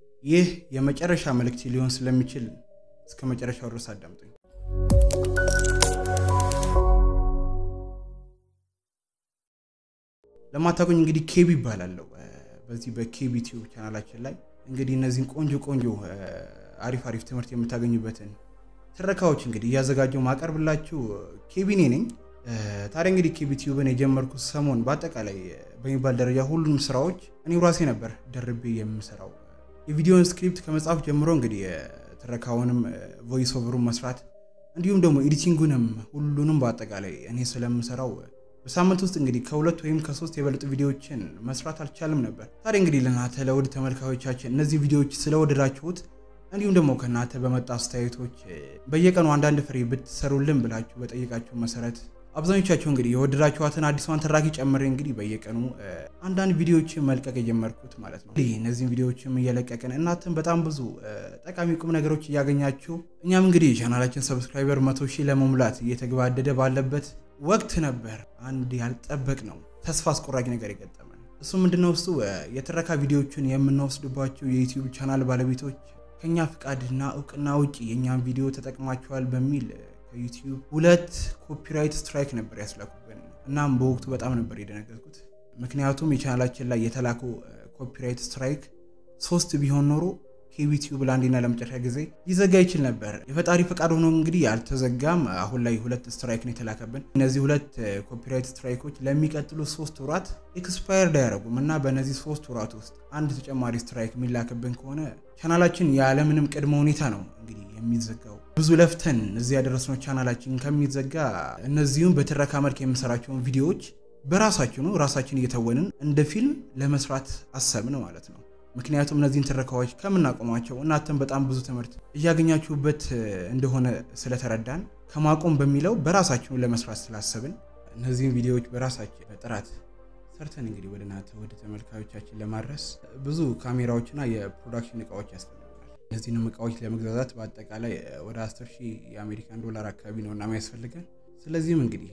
ይህ የመጨረሻ መልእክት ሊሆን ስለሚችል እስከ መጨረሻው ድረስ አዳምጡኝ። ለማታውቁኝ እንግዲህ ኬቢ ይባላለሁ። በዚህ በኬቢ ቲዩብ ቻናላችን ላይ እንግዲህ እነዚህን ቆንጆ ቆንጆ አሪፍ አሪፍ ትምህርት የምታገኙበትን ትረካዎች እንግዲህ እያዘጋጀው ማቀርብላችሁ ኬቢኔ ነኝ። ታዲያ እንግዲህ ኬቢ ቲዩብን የጀመርኩት ሰሞን በአጠቃላይ በሚባል ደረጃ ሁሉንም ስራዎች እኔ ራሴ ነበር ደርቤ የምሰራው። የቪዲዮን ስክሪፕት ከመጻፍ ጀምሮ እንግዲህ ትረካውንም ቮይስ ኦቨሩን መስራት እንዲሁም ደግሞ ኤዲቲንጉንም ሁሉንም በአጠቃላይ እኔ ስለምሰራው በሳምንት ውስጥ እንግዲህ ከሁለት ወይም ከሶስት የበለጡ ቪዲዮዎችን መስራት አልቻልም ነበር። ታዲያ እንግዲህ ለእናንተ ለውድ ተመልካዮቻችን እነዚህ ቪዲዮዎች ስለወደዳችሁት እንዲሁም ደግሞ ከእናንተ በመጣ አስተያየቶች በየቀኑ አንዳንድ ፍሬ ብትሰሩልን ብላችሁ በጠየቃችሁ መሰረት አብዛኞቻችሁ እንግዲህ የወደዳችኋትን አዲሷን ተራኪ ጨምሬ እንግዲህ በየቀኑ አንዳንድ ቪዲዮዎችን መልቀቅ የጀመርኩት ማለት ነው። እነዚህን ቪዲዮዎችም እየለቀቅን እናንተም በጣም ብዙ ጠቃሚ ቁም ነገሮች እያገኛችሁ እኛም እንግዲህ ቻናላችን ሰብስክራይበር መቶ ሺህ ለመሙላት እየተገባደደ ባለበት ወቅት ነበር አንድ ያልጠበቅ ነው ተስፋ አስቆራጭ ነገር የገጠመን። እሱ ምንድነው? እሱ የትረካ ቪዲዮዎችን የምንወስድባቸው የዩቲዩብ ቻናል ባለቤቶች ከኛ ፍቃድና እውቅና ውጭ የእኛን ቪዲዮ ተጠቅማቸዋል በሚል ከዩቲዩብ ሁለት ኮፒራይት ስትራይክ ነበር ያስላኩብን። እናም በወቅቱ በጣም ነበር የደነገጥኩት። ምክንያቱም የቻናላችን ላይ የተላከው ኮፒራይት ስትራይክ ሶስት ቢሆን ኖሮ ከዩቲዩብ ለአንዴና ለመጨረሻ ጊዜ ሊዘጋ ይችል ነበር። የፈጣሪ ፈቃድ ሆኖ እንግዲህ አልተዘጋም። አሁን ላይ ሁለት ስትራይክ ነው የተላከብን። እነዚህ ሁለት ኮፒራይት ስትራይኮች ለሚቀጥሉ ሶስት ወራት ኤክስፓየርድ አያደርጉም እና በእነዚህ ሶስት ወራት ውስጥ አንድ ተጨማሪ ስትራይክ የሚላክብን ከሆነ ቻናላችን ያለምንም ቅድመ ሁኔታ ነው እንግዲህ የሚዘጋው። ብዙ ለፍተን እዚህ ያደረስነው ቻናላችን ከሚዘጋ እነዚሁም በትረካ መልክ የምንሰራቸውን ቪዲዮዎች በራሳችን ነው ራሳችን እየተወንን እንደ ፊልም ለመስራት አሰብን ማለት ነው። ምክንያቱም እነዚህን ትረካዎች ከምናቆማቸው እናንተም በጣም ብዙ ትምህርት እያገኛችሁበት እንደሆነ ስለተረዳን ከማቆም በሚለው በራሳችን ለመስራት ስላሰብን እነዚህን ቪዲዮዎች በራሳችን በጥራት ሰርተን እንግዲህ ወደ እናንተ ወደ ተመልካዮቻችን ለማድረስ ብዙ ካሜራዎችና የፕሮዳክሽን እቃዎች ያስፈልጉናል። እነዚህንም እቃዎች ለመግዛዛት በአጠቃላይ ወደ 10 ሺህ የአሜሪካን ዶላር አካባቢ ነው እና የሚያስፈልገን። ስለዚህም እንግዲህ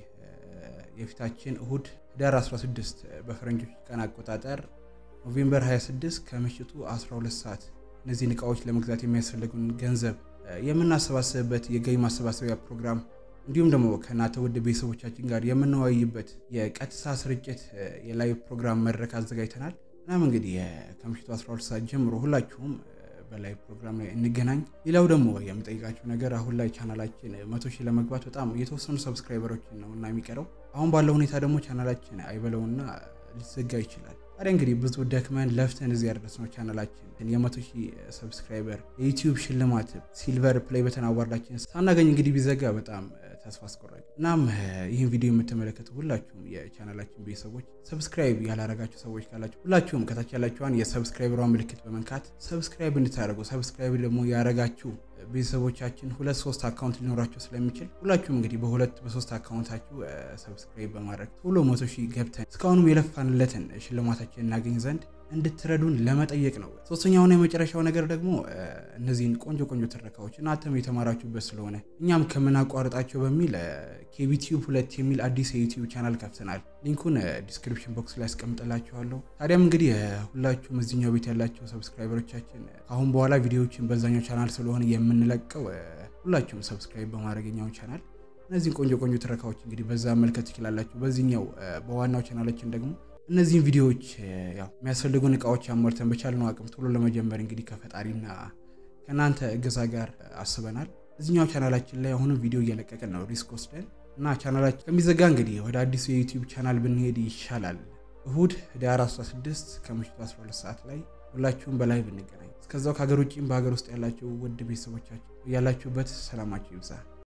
የፊታችን እሁድ ህዳር 16 በፈረንጆች ቀን አቆጣጠር ኖቬምበር 26 ከምሽቱ 12 ሰዓት እነዚህን እቃዎች ለመግዛት የሚያስፈልጉን ገንዘብ የምናሰባስብበት የገቢ ማሰባሰቢያ ፕሮግራም እንዲሁም ደግሞ ከእናንተ ውድ ቤተሰቦቻችን ጋር የምንወያይበት የቀጥታ ስርጭት የላይቭ ፕሮግራም መድረክ አዘጋጅተናል። እናም እንግዲህ ከምሽቱ 12 ሰዓት ጀምሮ ሁላችሁም በላይቭ ፕሮግራም ላይ እንገናኝ። ሌላው ደግሞ የምጠይቃችሁ ነገር አሁን ላይ ቻናላችን መቶ ሺህ ለመግባት በጣም የተወሰኑ ሰብስክራይበሮችን ነው እና የሚቀረው አሁን ባለው ሁኔታ ደግሞ ቻናላችን አይበለውና ሊዘጋ ይችላል። ታዲያ እንግዲህ ብዙ ደክመን ለፍተን እዚህ ያደረስነው ቻናላችን የመቶ ሺህ ሰብስክራይበር የዩቲዩብ ሽልማት ሲልቨር ፕሌይ በተን አዋርዳችን ሳናገኝ እንግዲህ ቢዘጋ በጣም ተስፋ አስቆራጭ። እናም ይህን ቪዲዮ የምትመለከቱ ሁላችሁም የቻናላችን ቤተሰቦች ሰብስክራይብ ያላረጋችሁ ሰዎች ካላችሁ ሁላችሁም ከታች ያላችኋን የሰብስክራይበሯን ምልክት በመንካት ሰብስክራይብ እንድታደርጉ ሰብስክራይብ ደግሞ ያረጋችሁ ቤተሰቦቻችን ሁለት ሶስት አካውንት ሊኖራቸው ስለሚችል ሁላችሁም እንግዲህ በሁለት በሶስት አካውንታችሁ ሰብስክራይብ በማድረግ ቶሎ መቶ ሺህ ገብተን እስካሁንም የለፋንለትን ሽልማታችን እናገኝ ዘንድ እንድትረዱን ለመጠየቅ ነው። ሶስተኛውና የመጨረሻው ነገር ደግሞ እነዚህን ቆንጆ ቆንጆ ትረካዎች እናንተም የተማራችሁበት ስለሆነ እኛም ከምናቋርጣቸው በሚል ኬቢቲዩብ ሁለት የሚል አዲስ የዩቲዩብ ቻናል ከፍተናል። ሊንኩን ዲስክሪፕሽን ቦክስ ላይ ያስቀምጥላችኋለሁ። ታዲያም እንግዲህ ሁላችሁም እዚኛው ቤት ያላቸው ሰብስክራይበሮቻችን ከአሁን በኋላ ቪዲዮዎችን በዛኛው ቻናል ስለሆነ የምንለቀው ሁላችሁም ሰብስክራይብ በማድረግ ኛውን ቻናል እነዚህን ቆንጆ ቆንጆ ትረካዎች እንግዲህ በዛ መልከት ትችላላችሁ። በዚህኛው በዋናው ቻናላችን ደግሞ እነዚህን ቪዲዮዎች ያው የሚያስፈልጉን እቃዎች አሟልተን በቻልነው አቅም ቶሎ ለመጀመር እንግዲህ ከፈጣሪና ከእናንተ እገዛ ጋር አስበናል። እዚኛው ቻናላችን ላይ አሁንም ቪዲዮ እየለቀቅን ነው ሪስክ ወስደን እና ቻናላችን ከሚዘጋ እንግዲህ ወደ አዲሱ የዩቲዩብ ቻናል ብንሄድ ይሻላል። እሁድ ህዳር 16 ከምሽቱ 12 ሰዓት ላይ ሁላችሁም በላይ ብንገናኝ። እስከዛው ከሀገር ውጭም በሀገር ውስጥ ያላችሁ ውድ ቤተሰቦቻችሁ ያላችሁበት ሰላማችሁ ይብዛ።